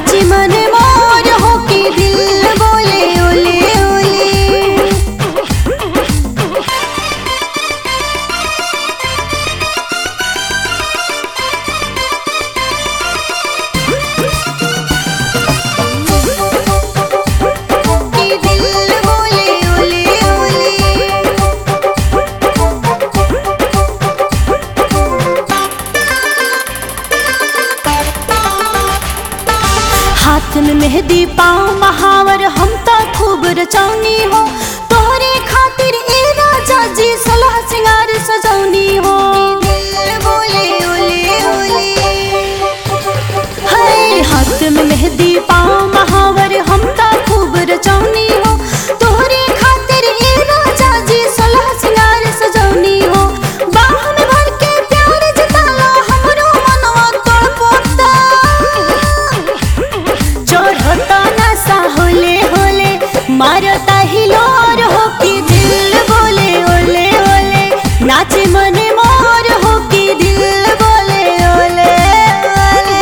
नाची मन मोर हो के दिल बोले ओले ओले के दिल बोले ओले ओले हाथ में मेहंदी पाँव महावर हम तो खूब रचौनी हो तोहरे खातिर ए राजा जी सलाह सिंगार सजौनी हो बोले ओले ओले हाय हाथ में मेहंदी पाँव महावर हम तो खूब रचौनी हो तोहरे खातिर ए राजा जी सलाह सिंगार सजौनी हो बाह में भर के प्यार जताला हमरो मनवा तड़पता चढ़ता नशा होले होले मारता हिलोर हो कि दिल बोले ओले ओले नाचे मने मोर हो कि दिल बोले ओले ओले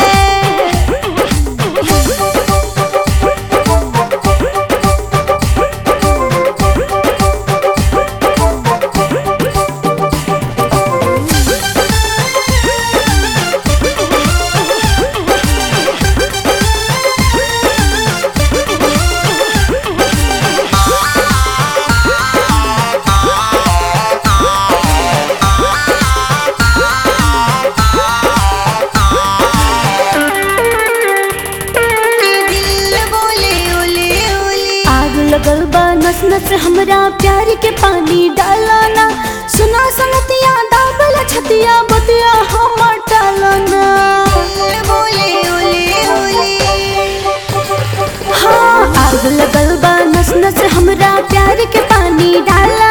आग लगल बा नस नस हमरा प्यार के पानी डालाना सुना संगतिया दाबल छतिया बतिया हमर टालाना हाँ आग लगल बा नस नस हमरा प्यार के पानी डाला